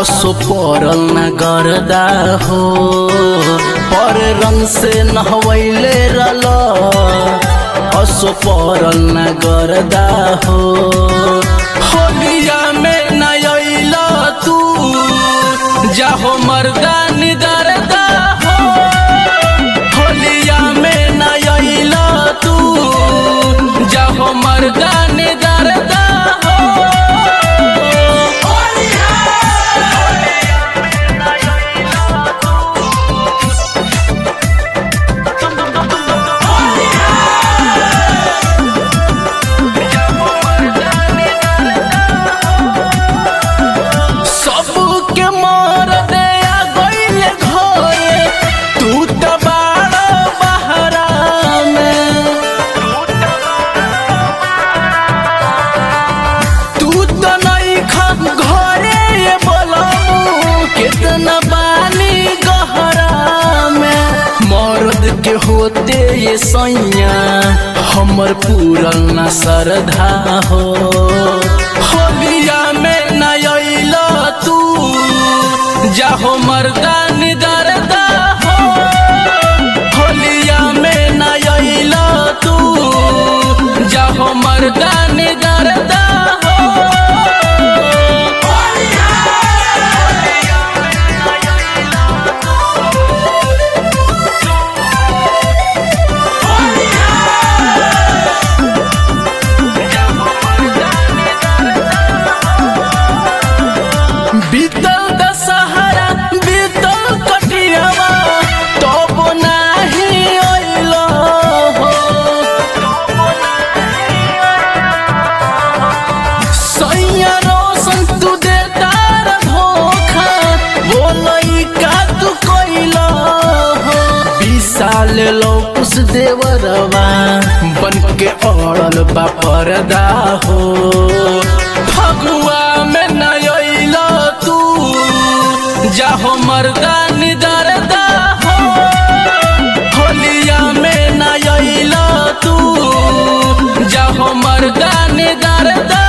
असो परल न गर्दा हो पर रंग से नहवैले रल असो परल न गर्दा हो होलिया में न अइल तू जाहो मर्दा निदरदा हो होलिया में न अइल तू जाहो मर्दा निदरदा हो सबके मार दे आ गइले घरे तू त बाड़ बहरा में तू त नहीं खा घरे ये बोलमू कितना पानी गहरा में मर्द के होते ये सैया हमर पूरल न सरधा हो होलिया में न अइल तू जाहो मर्दा निदरदा हो होलिया में न अइल तू जाहो मर्दा निदरदा हो बीतल दशहरा बीतल कटियावा तब नाही अइल हो सैया रोशन तू दे तार धोखा बोलई का तू कइल हो विशाल लौकुस देवरवा बन के अड़ल बा परदा हो फगुआ में न अइल तू जाहो मर्दा निदरदा हो होलिया में न अइल तू जाहो मर्दा निदरदा